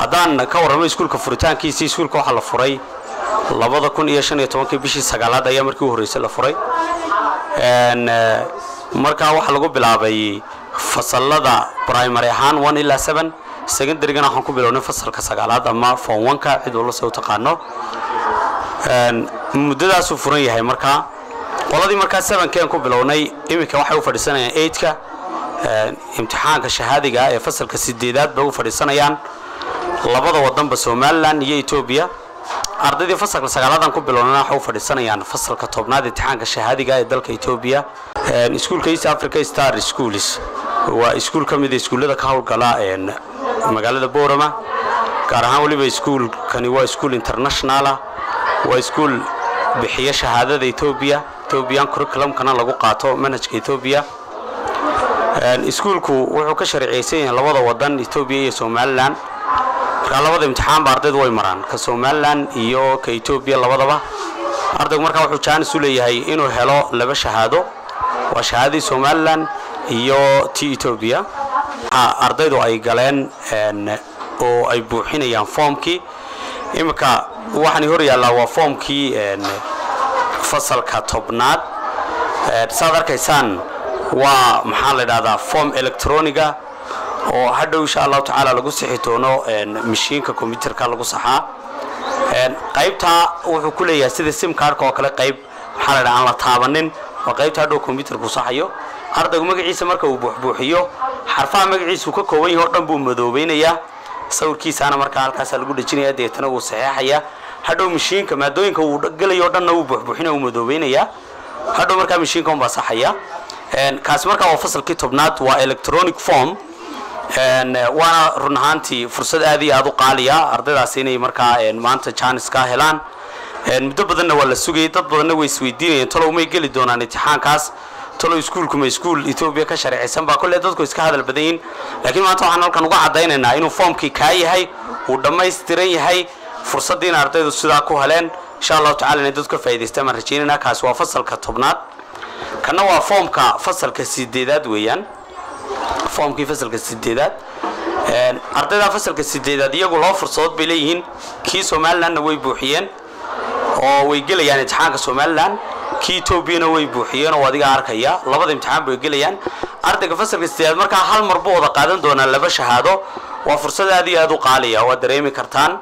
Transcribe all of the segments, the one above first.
haddaan ka warramo iskuulka furitaankiisii iskuulka waxaa la furay labada kun iyo shan iyo tobankii bishii sagaalaad ayaa markii u horreysay la furay markaa waxaa lagu bilaabay fasalada primary ahaan one ilaa seven secondarygana waxaan ku bilownay fasalka sagaalaad ama form oneka cid walba se u taqaano muddadaasuu furan yahay markaa qoladii markaa sevenkeen ku bilownay iminka waxay u fadhiisanayaan eigtka imtixaanka shahaadiga ee fasalka sideedaad bay u fadhiisanayaan labada wadanba somalilan iyo etoobiya ardaydii fasalka sagaalaadan ku bilownana waxay u fadhiisanayaan fasalka tobnaad imtixaanka shahaadiga ee dalka etoobiya iskuulka east africa star schools waa iskuul ka mida iskuullada ka howlgala magaalada boorama gaar ahaan weliba iskuulkani waa iskuul internationalah waa iskuul bixiya shahaadada etoobiya ethoobiyan curriculumkana lagu qaato manhajka etoobiya iskuulku wuxuu ka sharciyeysan yahay labada wadan etoobiya iyo somalilan markaa labada imtixaanba ardaydu way maraan ka somalilan iyo ka etoobiya labadaba ardaygu markaa wuxuu jaanis u leeyahay inuu helo laba shahaado waa shahaadadii somalilan iyo ti etoobiya ardaydu ay galeen oo ay buuxinayaan foomkii iminka waxaani hor yaallaa waa foomkii fasalka tobnaad saad arkaysaan waa maxaa la idhahdaa form electroniga oo hadhow insha allahu tacaala lagu sixi doono mashiinka combyuterka lagu saxaa qaybtaa wuxuu ku leeyahay sida sim cardka oo kale qayb maxaa la dhaha aan la taabanin waa qaybta hadhow combyuterku saxayo ardaygu magaciisa marka uu buuxbuuxiyo xarfaha magaciisa uu ka kooban yahay o dhan buu madoobaynayaa sawirkiisaana markaa halkaasaa lagu dhejinaya deetana wuu saxeexayaa hadhow mashiinka maadooyinka uu gelayo o dhanna wuu buuxbuuxinaya wuu madoobaynayaa hadhow markaa mashiinka unbaa saxaya kaasi markaa waa fasalkii tobnaad waa electronic form waana run ahaantii fursad aad iyo aad u qaaliya ardaydaasi inay markaa maanta jaanis ka helaan muddo badanna waa la sugayay dad badanna way isweydiinayeen talow may geli doonaan imtixaankaas talow iskuulku ma iskuul etoobiya ka sharciysan baa kolle dadku iska hadal badan yihin laakiin maanta waxaan halkan uga caddaynaynaa inuu foomkii kaa yahay uu dhammaystiran yahay fursaddiina ardaydu sidaa ku heleen insha allahu tacala inay dadku ka faa'idaystaan baan rajaynayna kaasi waa fasalka tobnaad kana waa foomka fasalka sideedaad weeyaan foomkii fasalka sideedaad ardayda fasalka sideedaad iyagu laba fursadood bay leeyihiin kii somalilandna way buuxiyeen oo way gelayaan imtixaanka somalilan kii etoobiyana way buuxiyeen oo adiga arkaya labada imtixaan bay gelayaan ardayga fasalka sideedaad markaa hal mar buu wada qaadan doonaa laba shahaado waa fursad aad iyo aad u qaaliya waad dareemi kartaan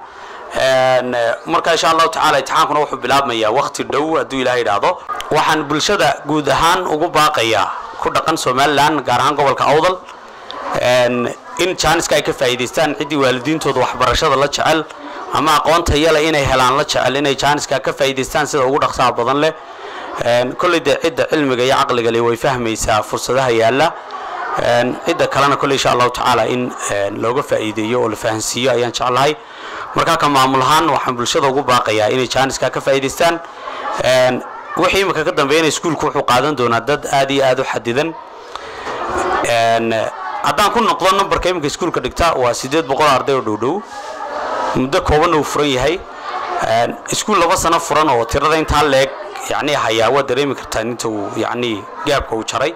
marka insha allahu tacala imtixaankuna wuxuu bilaabmayaa waqti dhow hadduu ilaah idhaahdo waxaan bulshada guud ahaan ugu baaqayaa ku dhaqan somalilan gaar ahaan gobolka awdal in jaaniska ay ka faa'iidaystaan ciddii waalidiintooda waxbarashada la jecel ama aqoonta yale inay helaan la jecel inay jaaniska ka faa'iidaystaan sida ugu dhaqsaha badan leh kolley dee cidda cilmiga iyo caqliga leh way fahmaysaa fursadaha yaalla cidda kalena kolley insha allahu tacaala in looga faa'iideeyo oo la fahansiiyo ayaan jeclahay markaa ka maamul ahaan waxaan bulshada ugu baaqayaa inay jaaniska ka faa'iidaystaan wixii imika ka dambeeyana iskuulku wuxuu qaadan doonaa dad aad iyo aad u xadidan haddaan ku noqdo numberka iminka iskuulka dhigta waa siddeed boqol arday oo dhowdhow muddo koobanna uu furan yahay iskuul laba sano furan oo tirada intaa leeg yacni hayaa waa dareemi kartaan inta uu yacni gaabka uu jaray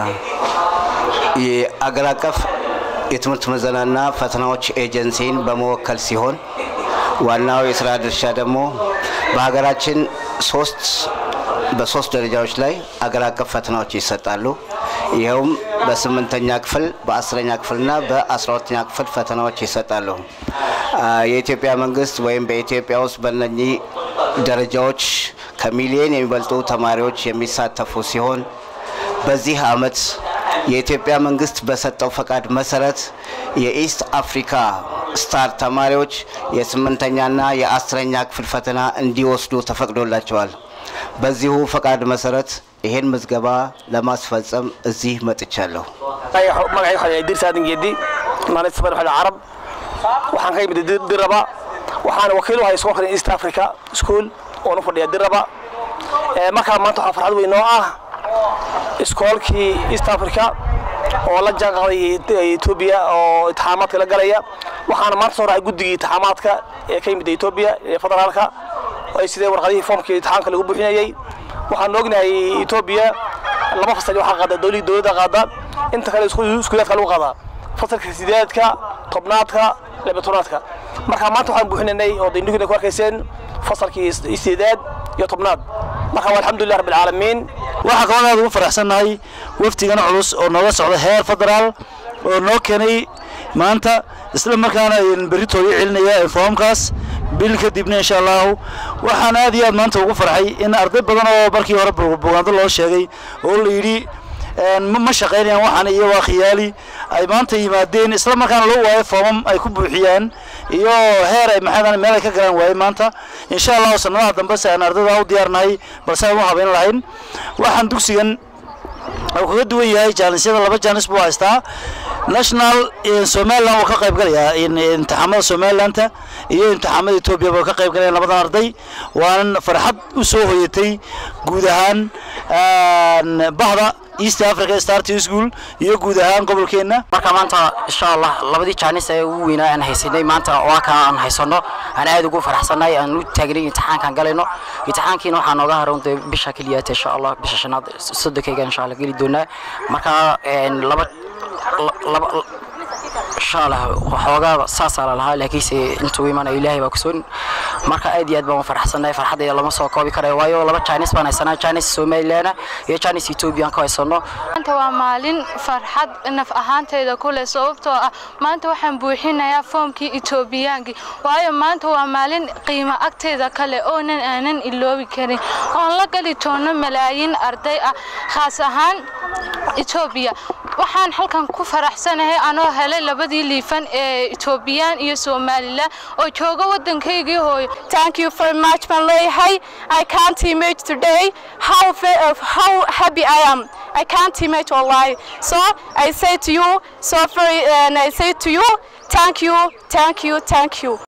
የአገር አቀፍ የትምህርት ምዘናና ፈተናዎች ኤጀንሲን በመወከል ሲሆን ዋናው የስራ ድርሻ ደግሞ በሀገራችን ሶስት በሶስት ደረጃዎች ላይ አገር አቀፍ ፈተናዎች ይሰጣሉ። ይኸውም በስምንተኛ ክፍል በአስረኛ ክፍልና በአስራ ሁለተኛ ክፍል ፈተናዎች ይሰጣሉ። የኢትዮጵያ መንግስት ወይም በኢትዮጵያ ውስጥ በእነኚህ ደረጃዎች ከሚሊዮን የሚበልጡ ተማሪዎች የሚሳተፉ ሲሆን በዚህ አመት የኢትዮጵያ መንግስት በሰጠው ፈቃድ መሰረት የኢስት አፍሪካ ስታር ተማሪዎች የስምንተኛና የአስረኛ ክፍል ፈተና እንዲወስዱ ተፈቅዶላቸዋል። በዚሁ ፈቃድ መሰረት ይሄን ምዝገባ ለማስፈጸም እዚህ መጥቻለሁ። magacay waxaa yahay dirsa aadan geedi maalinta sabar waxaa carab waxaan ka yimid diraba waxaana wakiil u hay iskoolkan east africa school oon u fadhiya diraba markaa maanta waxaa farxad weyn oo ah iskoolkii east africa oo la jaan qaaday etoobiya oo intixaamaadka la galaya waxaana maanta soo raacay guddigii intixaamaadka ee ka yimid etoobiya ee federaalka ay sidee warqadihii foomkii intixaamka lagu buuxinayay waxaan ognahay etoobiya laba fasal waxaa qaada dowladii dowladda qaada inta kale iskuulaadka lagu qaadaa fasalka sideedka tobnaadka labatonaadka marka maanta waxaan buuxinanay oo indhuhina ku arkayseen fasalkii sideedaad iyo tobnaad marka waa alxamdulilah rabbi alcaalamiin waxaa kaloo aad ugu faraxsannahay wafdigan culus oo nooga socda heer federaal oo noo keenay maanta isla markaana berritooda celinaya foomkaas bil kadibna insha allahu waxaan aad iyo aad maanta ugu farxay in arday badan oo markii hore bugaando loo sheegay oo la yidhi ma shaqaynayaan waxaan iyo waa khiyaali ay maanta yimaadeen isla markaana loo waayo foomam ay ku buuxiyaan iyo heer ay maxadan meel ay ka galaan waaye maanta insha allahu sanadaha dambe si aan ardayda u diyaarnahay balse aan u habayn lahayn waxaan dugsigan uu kaga duwan yahay jaanisyada laba jaanis buu haystaa national somaliland wuu ka qayb galayaa imtixaamada somalilanta iyo imtixaamada etoobiya buu ka qayb galaya labadan arday waanan farxad u soo hoyatay guud ahaan bahda east africa start school iyo guud ahaan gobolkeenna marka maanta insha allah labadii jaanis ee ugu weynaa aan haysanay maanta waa kaa aan haysano aan aad ugu faraxsanay aan u taagnay imtixaankaan galayno imtixaankiina waxaa nooga haroon dee bisha keliyaata insha allah bisha shanaad sodonkeyga insha allah geli doonaa marka laba laba insha allah waxoogaa saasaa la lahaa laakiinse intuu imanayo ilaahay baa kusoon marka aad iyo aad baan u faraxsannahay farxadayda lama soo koobi karayo waayo laba jaanis baan haysanaa jaanis somaliland iyo jaanis etoobiya aan ka haysano maanta waa maalin farxad naf ahaanteyda ku leh sababtoo ah maanta waxaan buuxinayaa foomkii etoobiyaankii waayo maanta waa maalin qiimo agteyda kale oonan aanan iloobi karin oon la gali doono malaayiin arday ah khaas ahaan etoobiya waxaan halkan ku faraxsanahay anoo helay labadii liifan ee etoobiyaan iyo somalilan oo jooga waddankaygii hooyo Thank you very much, Malayhay. I can't imagine today how ve- how happy I am. I can't imagine wallahi. So I say to you, so very, and I say to you, thank you, thank you, thank you.